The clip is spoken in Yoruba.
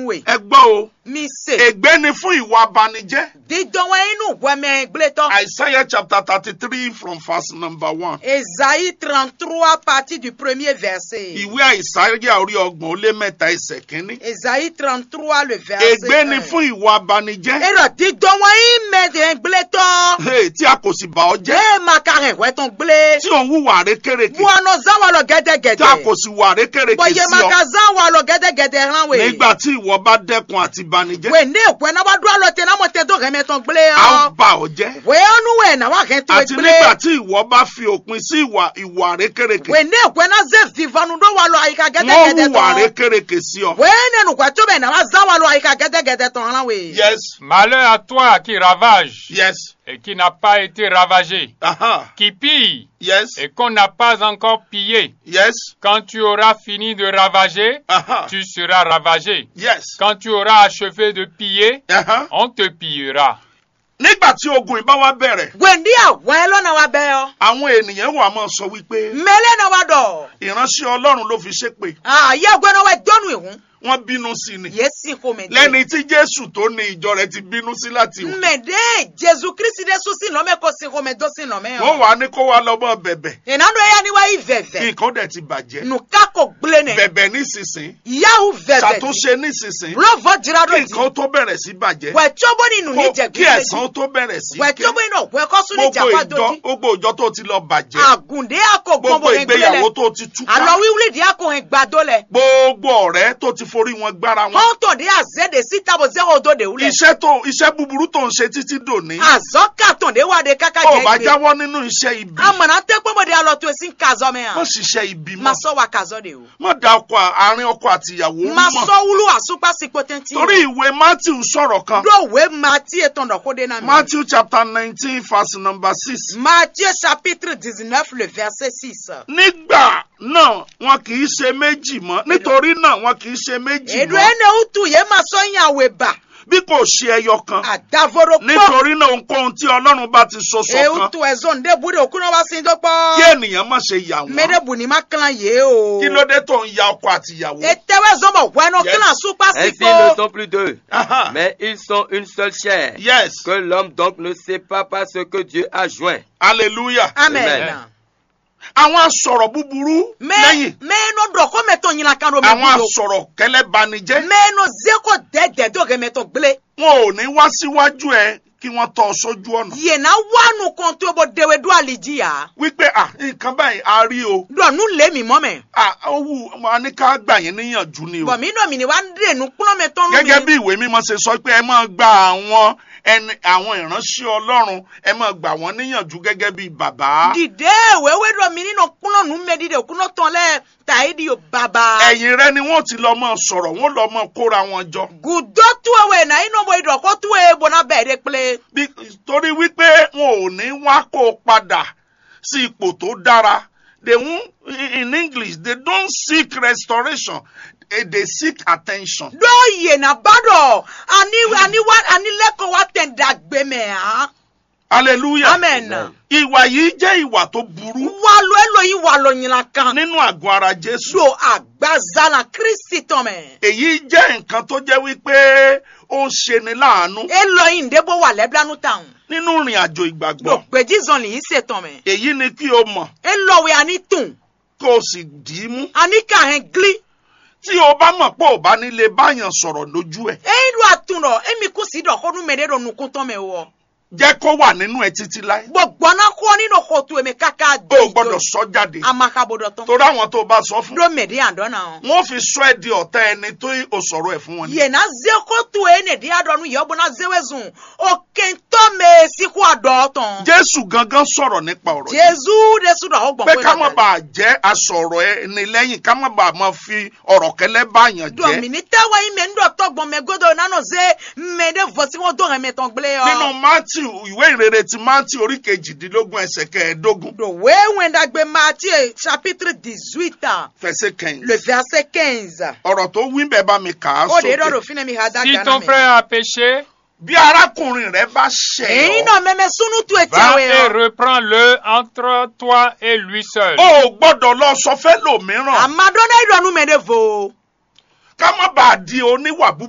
we ẹ gbọ́ o mi se ègbé ni fún ìwà abanijẹ́ dídán wọn inú wẹmẹ gblétọ Isaiah chapter thirty three from verse number one Esaïe 33 partie du premier verset ìwé àìsáyà orí ọgbọ̀n ó lé mẹ́ta ẹsẹ̀ kínní Esaïe 33 le verset ègbé ni 1. fún ìwà abanijẹ́ èrò dídán wọn ìmẹ̀dẹ̀ gblétọ Hey, tí a kò sì bà ọ́ jẹ́ ẹ máa ka rẹ̀ wẹ́tàn gbélé tí òun wùwà rékèrèkè buwọ́nà záwà lọ tí a gẹ́dẹ́gẹ́dẹ́ kò sì wà rékèrèkè bọ̀yẹ̀ sí máa ọ ka záwà lọ gẹ́dẹ́gẹ́dẹ́ rán wẹ̀ nígbà tí ìwọ bá dẹ́kun àti banijẹ́ wẹ̀ ní èkó ẹ̀ náà bá dúró lọ tẹ̀ náà mọ̀ tẹ̀ tó rẹ̀ mẹ́tàn gbélé a ó ọ́ bà ọ́ jẹ́ wẹ̀ ọ́nú wẹ̀ náà wà rẹ̀ tó àti gbélé nígbà tí ìwọ bá fi òpin sí ìwà ìwà rékèrèkè wẹ̀ ní èkó ẹ̀ náà zẹ́ fìfanu dó wà lọ àyíká wọ́n gẹ́dẹ́gẹ́dẹ́ hùwà tán rékèrèkè sí ọ. wẹ̀ nínú kwẹ́ tó bẹ̀ náà wà záwà lọ àyíká gẹ́dẹ́gẹ́dẹ́ tán rán wẹ̀. yes Malheur à toi qui ravage yes et qui n'a pas été ravagé, aha qui pille yes et qu'on n'a pas encore pillé. yes Quand tu auras fini de ravager, aha tu seras ravagé. yes Quand tu auras achevé de piller, aha. on te pillera. nígbà tí ogun ìbá wa bẹ̀rẹ̀ wẹ̀ndí àwọ̀ ẹ lọ́nà wa bẹ́ ọ. àwọn ènìyàn wà máa sọ wípé mẹ́lẹ́ náà wa dọ̀. ìránṣẹ́ ọlọ́run ló fi ṣépè àyè ọgbẹ́ náà wẹ̀ dọ́nu ìhun. wọ́n bínú sí ni yé sì kò mẹ́ dé. lẹ́ni tí jésù tó ní ìjọ rẹ̀ ti bínú sí láti wò mẹ́dẹ́ jésù kristi dé sùn sí nọ́mẹ́ kó sí kò mẹ́ dó sí nọ́mẹ́ wọ́n wà ní kó wá lọ́mọ bẹ̀bẹ̀ ìnáwó ẹ̀yà ni wá yí vẹ̀vẹ̀. nǹkan dẹ̀ ti bàjẹ́ nùká kò gblé nẹ̀. bẹ̀bẹ̀ nísinsìn ìyáwó vẹ̀vẹ̀. ṣàtúnṣe nísinsìn lọ́vọ̀ jìrà kí dọ̀ di. nǹkan tó bẹ̀rẹ̀ sí bàjẹ́ wẹ̀ tíọ́bọ̀ nínú ní kó- jẹ̀ kí gbé ẹ̀san tó bẹ̀rẹ̀ sí wẹ̀ ké tíọ́bọ̀ nínú ọ̀pọ̀ ẹ̀kọ́ sún ní gbogbo jàpá ìjọ dòdì. gbogbo ìjọ tó ti lọ bàjẹ́ àgùndé àkọ́gbọ́n gbogbo bò ń gbélé ìgbéyàwó lẹ̀. tó ti túká àlọ́ wíwúlì dí àkọ́hìn gbàdó lẹ̀. gbogbo ọ̀rẹ́ tó ti forí wọn gbára wọn hɔntɔn de azɛ de sita bo zɛ o do de wulɛ. iṣẹ́ tó iṣẹ́ búburú tó ń ṣe títí dòní azɔ katɔn de wa de kaka ó bá jɛ gbe. jáwọ́ nínú iṣẹ́ ibi amana tɛ kpɔmɔ de alɔ to esi kazɔ mɛ má yan. ṣiṣẹ́ ibi ma mọ́ sɔ wa kazɔ de o. má da ọkọ àárín ọkọ àti ìyàwó ma mọ́ sɔ wulu asukpa si potenti. torí ìwé matthew sọ̀rọ̀ kan do we ma tie tɔn dɔ ko de na mi. matthew chapter nineteen verse number six Matthieu chapitre dix-neuf le verset six. nígbà náà wọn kì í ṣe méjì mọ́ nítorí náà wọn kì í ṣe méjì edu mọ́ ene utu ye ma sɔ yan we ba. bí kò ṣe ẹyọ kan adavoro kpɔ. nítorí náà ohunkóhun tí ọlọ́run bá ti so e ṣọ̀kan utu ɛzɔn de bu de okuna wa sin do kí kpɔ. ènìyàn má ṣe yà mɛ de wọ́n bu ni ma kilan ye o. kí ló dé tó ń ya ọkọ àti ìyàwó. etewe zɔnbɔ wɛnɔ Yes. kilan sukpa si Ainsi, ils ne ko. sont plus deux, Aha. mais ils sont une seule chair. yes Que l'homme donc ne sépare pas ce que Dieu a joint. hallelujah. amen. Amen. àwọn asọ̀rọ̀ búburú mɛ lẹ́yìn mɛnɔ dɔ ko mɛtɔ ɲinan kan do mɛ àwọn budo. asọ̀rọ̀ kẹlẹ́banijẹ́ mɛnɔ zeko dɛdɛ do kɛ mɛtɔ gble. wọn ò ní wá síwájú ẹ kí wọ́n tọ́ ọ sójú ọ̀nà yena wanu kan tó bɔ dewe do aliji ya. wípé à nǹkan báyìí a rí o dɔ nu le mi mɔ mɛ. à owó a ní ká gbà yín níyànjú ni o bɔn mi nɔ mi ni wa de nu kplɔ mɛ tɔnu mi. gẹ́gẹ́ bí ìwé mímọ́ ṣe sọ pé ẹ máa gba àwọn ẹni àwọn ìránṣẹ́ ọlọ́run ẹ máa gbà wọ́n níyànjú gẹ́gẹ́ bí bàbá dìde wewe dɔ mi nínú kplɔ nu mɛ dìde kúnɔ tɔn lɛ tayi di o baba. ẹ̀yìn rẹ ni wọ́n ti lọ máa sọ̀rọ̀ wọ́n lọ máa kóra wọn jọ gudo tuwewe na inɔ bɔ idɔ ko tuwe bona bɛɛ de kple. Bí- torí wípé wọn ò ní wá kó o padà sí ipò tó dára they won in english they don't seek restoration eh, they seek attention. do yena ba dɔ ani ani wa ani lɛkɔ wa tɛ dagbe mɛ han. hallelujah. amen. Amen. ìwà yìí jẹ́ ìwà tó burú walo eloyin walo ɲinan kan. nínú àgọ́ ara jésù. do agbazala kristi tɔmɛ. èyí jẹ́ nǹkan tó jẹ́ wípé ó ń ṣeni láàánú eloyin de bo wà lẹ́blanu tan. nínú ìrìn àjò do ìgbàgbọ́. gbèjì zɔn lè yí se tɔmɛ. èyí ni kí o mọ̀ elowe ani tun kó o sì dì í mú. ani kahɛn gli. tí o bá mọ̀ pé ò bá nílé báyàn sọ̀rọ̀ lójú ẹ̀ eyi do atun dɔ emi kusi dɔ ko numɛ de do nukun tɔmɛ wɔ. jẹ́ kó wà nínú ẹ títí láé. gbɔgbɔna kɔ nínú kotu emi kaka o ò gbọ́dọ̀ sọ jáde amakabo dɔ tɔn. torí àwọn tó o bá sọ fún. do mɛ de yan dɔn na. wọ́n fi sọ ẹ́ di ọ̀tá ẹni tó o sọ̀rọ̀ ẹ̀ fún wọn. ni. yena ze kotu ye ne di adɔnu yɛ bɔna zewe zun o kentɔ mɛ siku adɔ tɔn. jésù gangan sọ̀rọ̀ nípa ọ̀rọ̀ yìí. jesu de su dɔ o gbɔn pé ká má bàa jẹ́ asọ̀rọ̀ ẹni lẹ́yìn ká má bàa máa fi ọ̀rọ̀ kẹlẹ́ báyàn jẹ́. dɔmini tɛwa yi mɛ ŋdɔ tɔgbɔn mɛ godo nanu ze mɛ de vɔsi ŋɔ do hɛmɛ tɔn gble nínú yɔ. matthew ìwé ìrere ti matthew orí kejìdínlógún ẹsẹ̀ kẹẹ̀ẹ́dógún do wewe ndagbe Matthieu chapitre dix-huit fẹsẹ̀ kẹyìn. le verset quinze. ọ̀rọ̀ tó wí bẹ́ẹ̀ bá mi kà á o de dɔ do sókè. fine mi ha da Si gana ton mɛ. frère a péché, bí arákùnrin rẹ bá ṣẹ̀ èyí ọ́ náà mɛmɛ sunu tu eti va awo et yɔ. reprends-le entre toi et lui seul. o ò gbọ́dọ̀ lọ sọ fẹ́ lòmíràn amadɔ ne idɔnu mɛ de vo. ká má bàa di oníwà búburú.